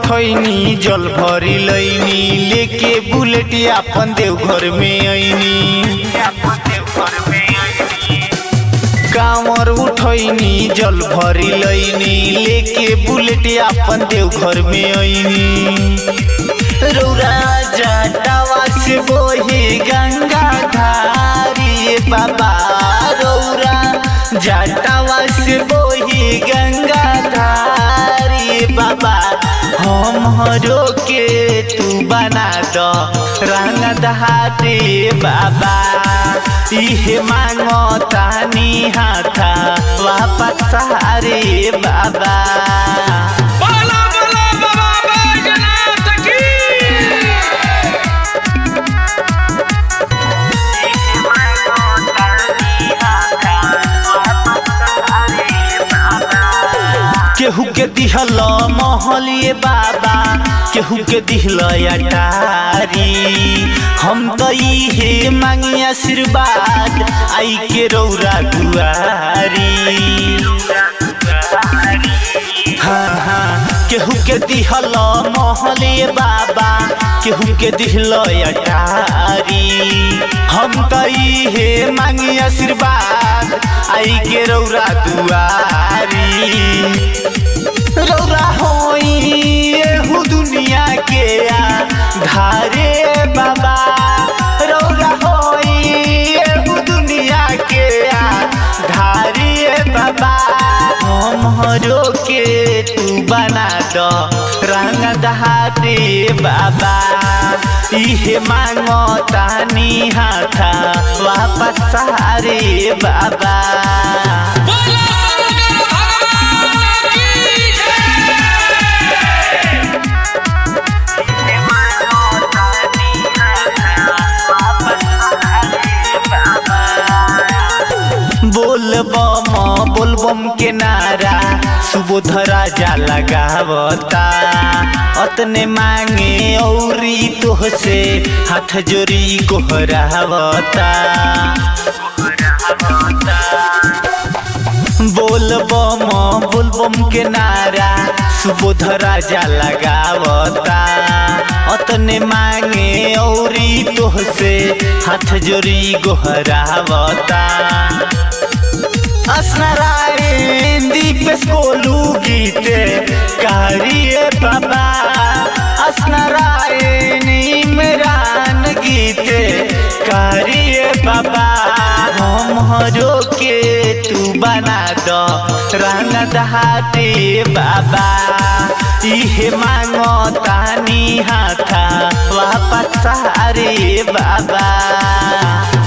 उठैनी जल भरी लैनी लेके बुलेट अपन देवघर में ऐनी कांवर उठैनी जल भरी लैनी लेके बुलेट अपन देवघर में ऐनी रौरा जटावा से बोही गंगा धारी बाबा रौरा जटावा से बोही गंगा धारी बाबा हमरो के तू बना दो रंग दहाते बाबा इहे मांगो तानी हाथा वापस सहारे बाबा बोला बोला बाबा बैजनाथ की केहू के दिहल महलिए बाबा केहू के दिहल अटारी हम तो इहे मांगी आशीर्वाद आई के रौरा दुआरी हाँ हाँ केहू के दिहल महलिए बाबा केहू के दिहल अटारी हम तो इहे मांगी आशीर्वाद आई के रौरा दुआरी रौरा होई एहू दुनिया के आ धारे बाबा रौरा होई एहू दुनिया के आ धारे बाबा हमरो के तू बना दो रंग दहाते बाबा इहे मांगो तानी हाथा वापस सहारे बाबा बोला शंकर भगवान की जय बोल बम बोल बम के नारा सुबोध राजा लगावता अतने मांगे औरी तोह से हाथ जोरी गोहरावता बोल बम बोल बम के नारा सुबोध राजा लगावता अतने मांगे औरी तोह से हाथ जोरी गोहरावता असनारायण दीपेश कोलू गीते कारिए बाबा असनारायण इमरान गीते कारिए बाबा हमरो के तू बना दो रंग दहाते बाबा इहे मांगो तानी हाथा वापस सहारे बाबा